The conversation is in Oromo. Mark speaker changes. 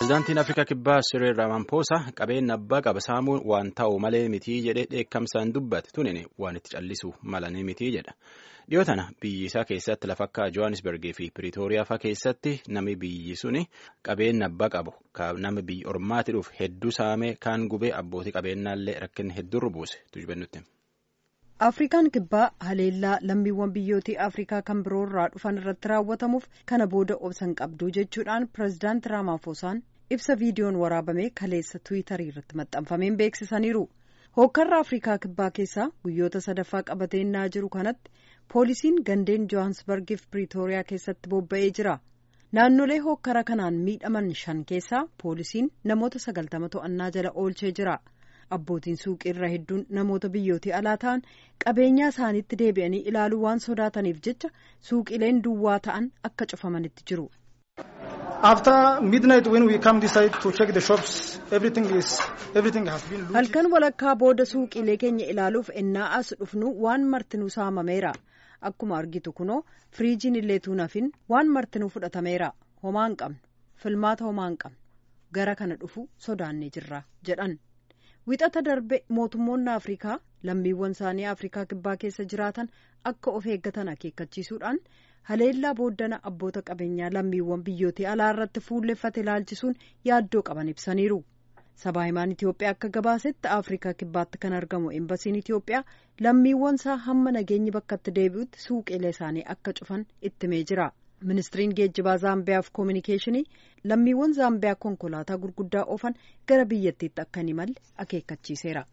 Speaker 1: Pireezidaantiin Afrikaa Kibbaa Siriil Ramaphosa qabeenya abbaa qaba saamuun waan ta'u malee mitii jedhee dheekkamsaan dubbate tunin waan itti callisu malanii mitii jedha. Dhiyoo tana biyyi isaa keessatti lafa akka Johannesburgii fi Piriitooriyaa fa'aa keessatti nami biyyi suni qabeenya abbaa qabu nama biyya ormaatti dhufu hedduu saamee kaan gubee abbootii qabeenyaallee rakkinni hedduurra buuse tujubennutti.
Speaker 2: Afrikaan kibbaa haleellaa lammiiwwan biyyootii Afrikaa kan biroo irraa dhufan irratti raawwatamuuf kana booda obsan qabdu jechuudhaan pireezidaanti Raamaafosaan ibsa viidiyoon waraabamee kaleessa tiwiitarii irratti maxxanfameen beeksisaniiru. Hookkarra Afrikaa kibbaa keessaa guyyoota sadaffaa qabateenyaa jiru kanatti poolisiin gandeen Johannesburgii fi Piriitooriyaa keessatti bobba'ee jira. Naannolee hookkara kanaan miidhaman shan keessaa poolisiin namoota sagaltama to'annaa jala oolchee jira. Abbootiin suuqii irra hedduun namoota biyyootii alaa ta'an qabeenyaa isaaniitti deebi'anii ilaaluu waan sodaataniif jecha suuqileen duwwaa ta'an akka cufamanitti jiru. Halkan walakkaa booda suuqiilee keenya ilaaluuf ennaa as dhufnu waan martinuu saamameera. Akkuma argitu kunoo firiijiin illee tuunafin waan martinuu fudhatameera. Homaa hin qabnu. Filmaata homaa hin qabnu. Gara kana dhufu sodaannee jirra jedhan. Wixata darbe mootummoonni Afrikaa lammiiwwan isaanii Afrikaa kibbaa keessa jiraatan akka of eeggatan akeekkachiisuudhaan haleellaa booddana abboota qabeenyaa lammiiwwan biyyootii alaa irratti fuulleffate ilaalchisuun yaaddoo qaban ibsaniiru. Sabaa himaan Itoophiyaa akka gabaasetti Afrikaa kibbaatti kan argamu embasiin Itoophiyaa lammiiwwan isaa hamma nageenyi bakkatti deebi'utti suuqiilee isaanii akka cufan ittimee jira. Ministiriin geejjibaa Zaambiyaa fi Koominikeeshinii lammiiwwan Zaambiyaa konkolaataa gurguddaa oofan gara biyyattiitti akka hin imalle akeekkachiiseera.